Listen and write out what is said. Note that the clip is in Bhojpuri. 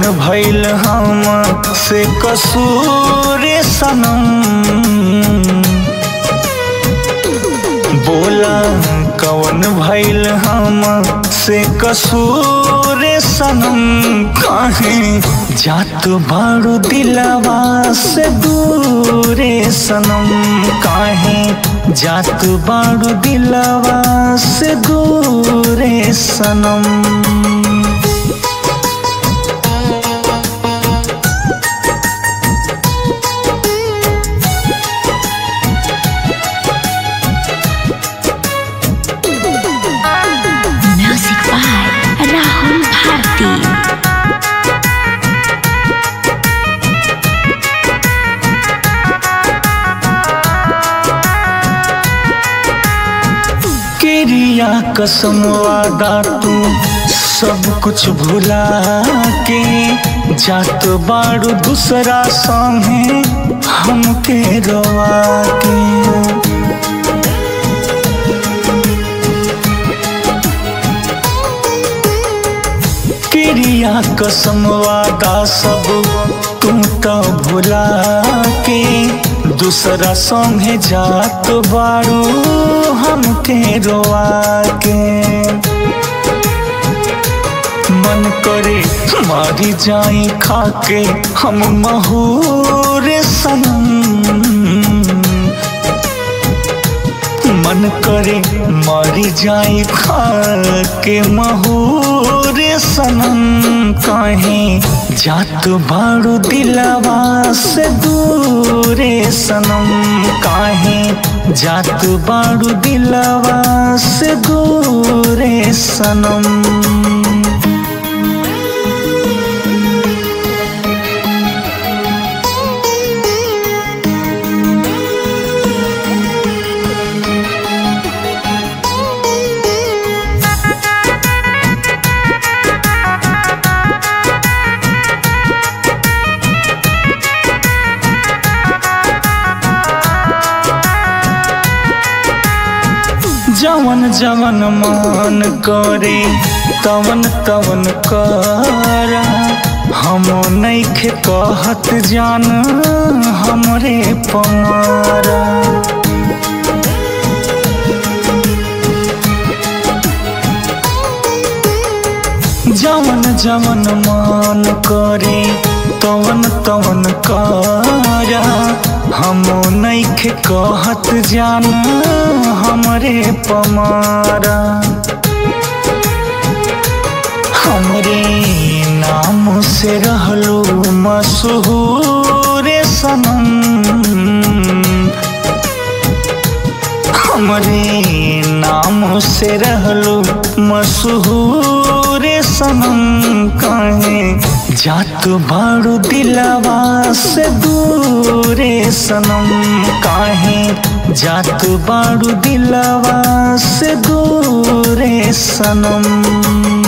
भइल हम से कसूर सनम बोला कवन भइल हम से कसूर सनम काहे जात बारू दिलवा से दूरे सनम काहे जात बारू दिलवा से दूरे सनम Music by Rahul Bharti. क्रिया कसम वादा तू सब कुछ भुला के जात बारू दूसरा संगे हमके रोवा के क्रिया कसम वादा सब तू तो भुला के दूसरा संगे जात बारू हमके रोवा के मन करे मारी जाई खाके हम महूर सनम मन करे मारी जाई खाके महूर सनम काहे जात बारू दिलवा से दूरे सनम काहे जात बारू दिलवा से दूरे सनम जवन जवन मान करे तवन तवन कर हम नैखे कहत जान हमरे पमारा जवन जवन मान करे तवन तवन कर हम नैखे कहत जान हमरे पमारा हमरे नाम से रहलो मशहूर सनम हमरे नाम से रहलो मशहूर सनम काहे जात बारू दिलवा से दूरे सनम काहे जात बारू दिलवा से दूरे सनम